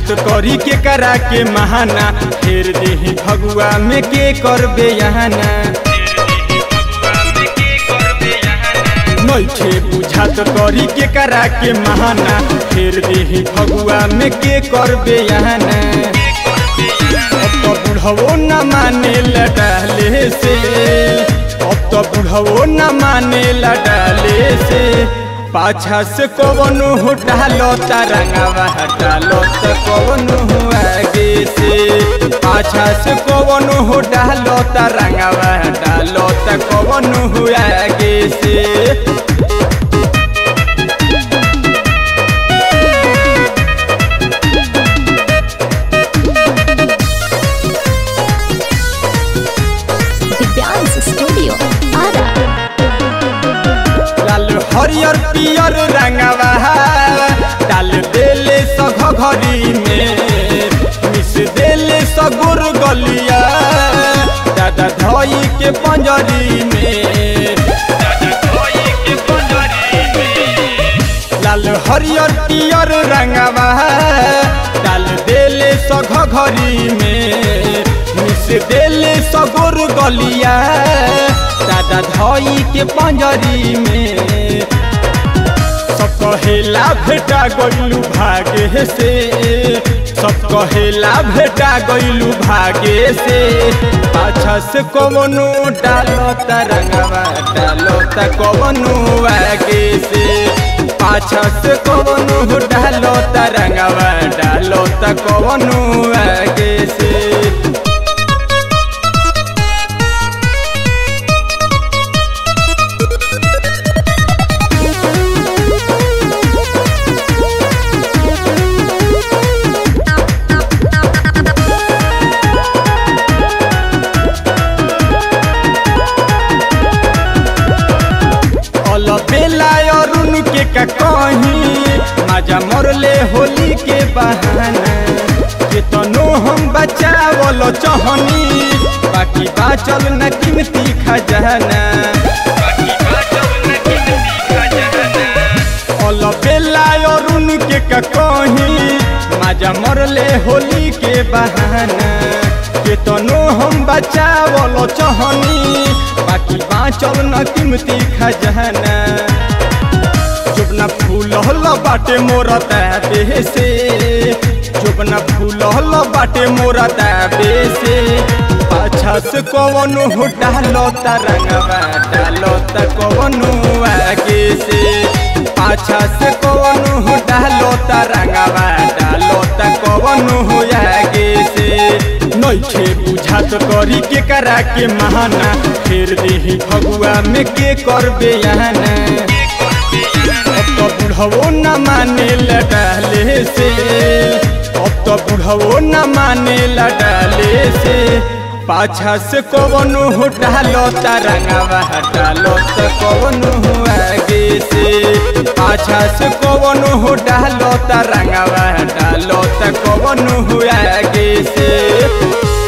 बुझात करी के करा के महाना फेर देही फगुआ में के करबे यहाना नइखे बुझात करी के करा के महाना फेर देही फगुआ में के करबे यहाना अब तो बुढ़वो न माने लडाले से अब तो बुढ़वो न माने लडाले से पाछा से कवनो हो डालो तरंगवा हटालो त कवनो हो आगे से पाछा से कवनो हो डालो तरंगवा हटालो त कवनो हो आगे से दिव्यांश स्टूडियो आरा लाल हरियर पियर रंगवा डाल देले सघ घरी में मिस देले सगुर गलिया दादा धई के पंजरी में लाल हरियर पियर रंगवा डाल देले सघ घरी में मिस देले सगुर गलिया दादा धई के पंजरी में सब कहेला भेटा गइलू भागे से सब कहेला भेटा गइलू भागे से पाछा से कवनो डालो तरंगवा डालो त कवनो आगे से पाछा से कवनो डालो तरंगवा डालो त कवनो आगे से अल बेला अरुण के का कहीं माजा मरले होली के बहाना केतनो हम बचावल चहनी बाकी बाचल न कीमती खजाना अल बेला अरुण के का कहीं माजा मरले होली के बहाना केतनो हम बचावल चहनी बाकी बाँचल न कीमती खजाना चुपना फूल हल बाटे मोरा ताबे से चुपना फूल हल बाटे मोरा ताबे से पाछा से कवनो हो डालो तरंगवा डालो त कवनो आगे से पाछा से कवनो हो डालो तरंगवा डालो त कवनो हो आगे से नइखे बुझात करी के करा के महाना फेर देही फगुआ में के करबे यहाना अब तो बुढ़वो न माने लडाले से अब तो बुढ़वो न माने लडाले से पाछा से कवनो हो डालो तरंगवा हटालो त कवनो हो आगे से पाछा से कवनो हो डालो तरंगवा हटालो त कवनो हो आगे से